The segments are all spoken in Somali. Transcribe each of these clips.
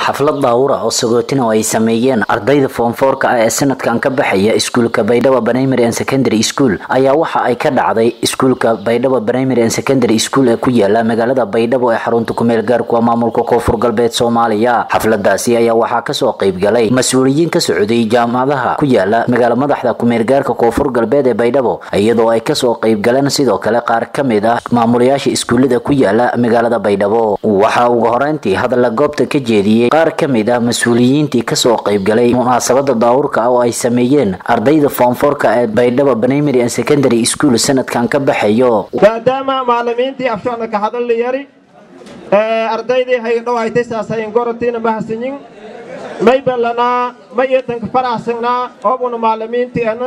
xaflad daawura oo sagootin oo ay sameeyeen ardayda foomfoorka ah ee sanadkan ka baxaya iskuulka baydhabo primary and secondary school ayaa waxa ay ka dhacday iskuulka baydhabo primary and secondary school ee ku yaala magaalada baydhabo ee xarunta kumeel gaarkuwa maamulka koonfur galbeed soomaaliya xafladaasi ayaa waxaa kasoo qeybgalay mas-uuliyiin ka socday jaamacadaha ku yaala magaala madaxda kumeel gaarka koonfur galbeed ee baydhabo iyadoo ay kasoo qeybgaleen sidoo kale qaar ka mid ah maamulayaasha iskuullada ku yaala magaalada baydhabo waxaa ugu horeyntii hadalla goobta ka jeediyey qaar ka mid ah mas-uuliyiintii kasoo qeybgalay munaasabada daawurka ah oo ay sameeyeen ardayda foomfoorka ee baydhabo primary and secondary school sanadkan ka baxayo maadaama macalimiintii afshana ka hadalli yari ardaydii haydhowaytay saasayin gorotiina mahadsanyin may ballanaa may eedanka faraxsanaa oobuna macalimiintiana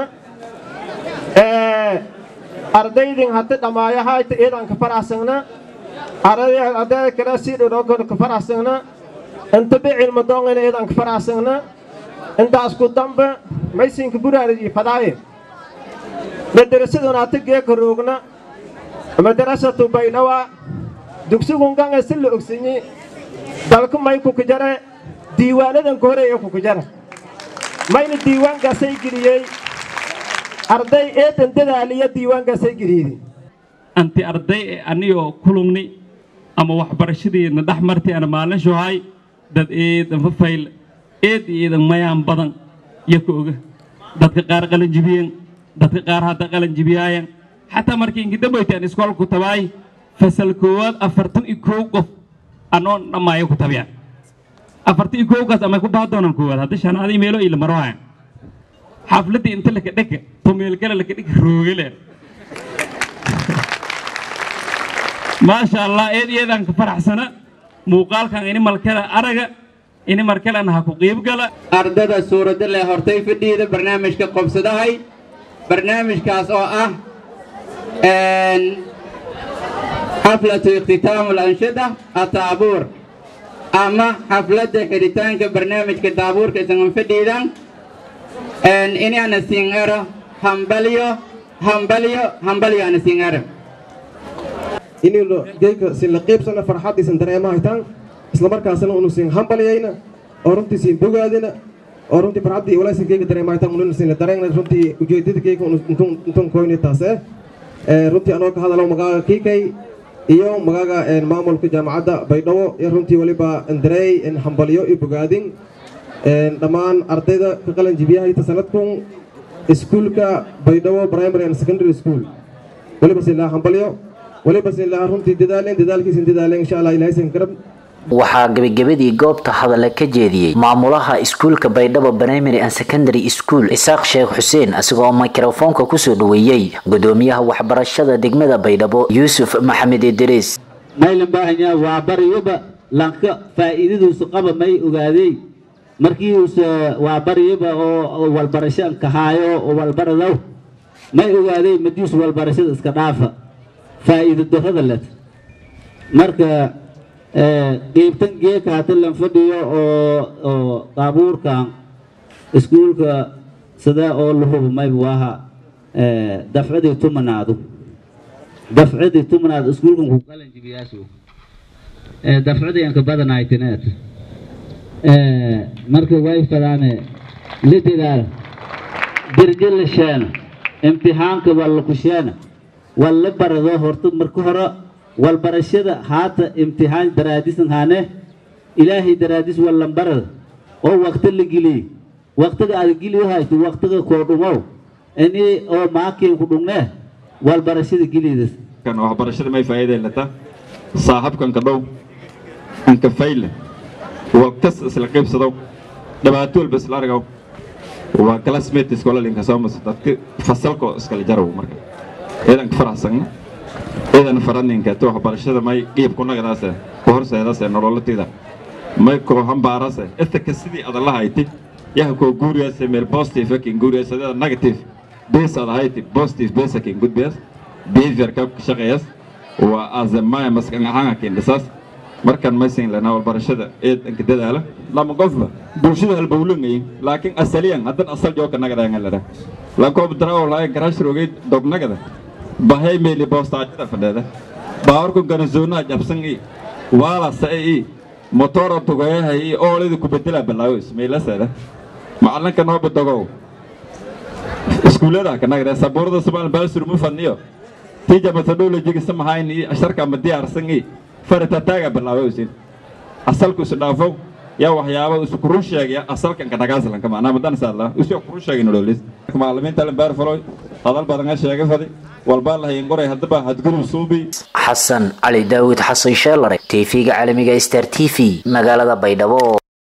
ardaydin hati dhammaayahayta eedanka faraxsangna ardayda kale sii dhowdhowkana ka faraxsangna inta bicilma doongayna eedan ka faraxsangna intaas ku dambe maysinka buraariji fadaaye madarasaduna ata geeka roogna madarasatu baydhawa dugsigun ganga si la ogsanyi dalku may kukajare diiwaanadan ka horeeya kukajara mayna diiwaankaasay geliyey arday eedan dadaaliya diiwaankaasay geliyey anti arday ee anigoo kulugni ama waxbarashadeedna dhex martay ana maalin shuhay dad eedan fafayl eed eedan mayaan badan iyo ka oga dadka qaar qalan jibiyeen dadka qaar hadda qalan jibiyaayan xataa markii inkidambaytaan iskoolku tabaay fasal koowaad afartan iyo koow qof anoon dhammaayo ku tabiyaan afartan iyo koowkaas amay ku baha doonaan koowaad hadda shanaadii meelo ila marwaayan xafladdii inta laka dhega tumeelkale laka dhega roogale maasha allah eed eedaan ka faraxsana muuqaalkan ini malkala araga ini markalena ha ku qiibgala ardada suuradda leh hortay fadhiida barnaamijka qobsadahay barnaamijkaas oo ah xaflatu ikhtitaamu lanshada ataabuur ama xafladda xidhitaanka barnaamijka daabuurka isangan fadhiidan inaana singero hambalyo hambalyo hambalyo ana singero inaynu geedka sinla qiibsana farxaddiisan dareemaha hitaan isla markaasna unu siin hambalyayna oo runtii siin bogaadina oo runtii farxaddii walaasin geega dareemaha hitaan ununa siinla dareegna runtii ujeedada geega intun koyni taase runtii anoo ka hadalo magaaga kiikay iyo magaaga maamulka jaamacadda baydhabo iyo runtii weliba andareey hambalyo iyo bogaadin dhammaan ardayda ka qalan jibiyahayta sanadkun iskuulka baydhabo primary and secondary school weliba siinlaa hambalyo waliba sinlaa runtii dadaaleen dadaalkiisin dadaaleen insha allah ilaahay garab waxaa gebagabadii goobta hadale ka jeediyey maamulaha iskuulka baydhabo primary and secondary school isaaq sheekh xuseen isagoo mikrofoonka kusoo dhaweeyey gudoomiyaha waxbarashada degmada baydhabo yuusuf maxamed idriis maylan baahanya waa bariyaba lanka faa'iidadiisu qaba may ogaadey markii uuse waa bariyaba oo walbarasho kahaayo oo walbaradow may ogaadey madiisu walbarashada iska dhaafa faa'iido darrada leh marka qiibtan geeka hata lan fadhiyo oo oo qaabuurkan iskuulka sida oo la hubo mayba waaha dafcadii tumanaadu dafcadii tumanaadu iskuulkan ku qalan jibiyaasu dafcadii anka badanaytineed marka way fadaane la dadaal dirji la sheena imtixaanka waa la kusheena walla barado horta marka hore walbarashada haata imtixaan daraadisan haane ilaahay daraadis wallan barada oo waqti la geliy waqtiga aad geliyo hayto waqtiga koo dhumow ini oo maakiin ku dhugnee walbarashada gelidas kan waxbarashada may faa'iiday lata saaxabkan ka dhow anka fayle waqtas isla qaybsado dhibaato walba isla argaw waa classmate iskola linka soo mas dadka fasalko iskala jaraw marka ciidan ka faraxsan ciidan faraninka to waxbarashada may qiib ku nagadaase ku horseedase nololatida may koo hambaarase etaka sidii aad la hayti yaha koo guuriyase meel positive kin guuriyase negative base aad hayti positive base kin good base behavior ka shaqeeyas waa azamaya maskan ahaan kin dhisas markan maysin lana walbarashada ciidanka dadaala lama qofba bulshada halbowlangay laakiin asaliyan haddan asal jooka nagadaanga lada la koob daraw laa garash rogay dognagada bahay meeli boostaajada fadheeda baawarku ganazoonaa jabsan i waala sae i motora tugayahay oolida ku bedela balaawo ismailasada macalinka noo badogow iskuullada kanagre sabuurada somaal baasur mu fadniyo tija methodologiga samahayn iyo asharka ma diyaarsan i faritataga balaawo isin asalku isu dhaafow yaa waxyaaba isu kurun sheegaya asalkan ka dhagaaslanka macnaa madan saadla isu kurun sheegin ololis macallimiinta lambaar faloy hadal badan ka sheegay fadi walbaa lahayn qoray haddaba hadgudub suubi xasan cali daawud xasan sheelare tv-ga caalamiga star t v magaalada baydhabo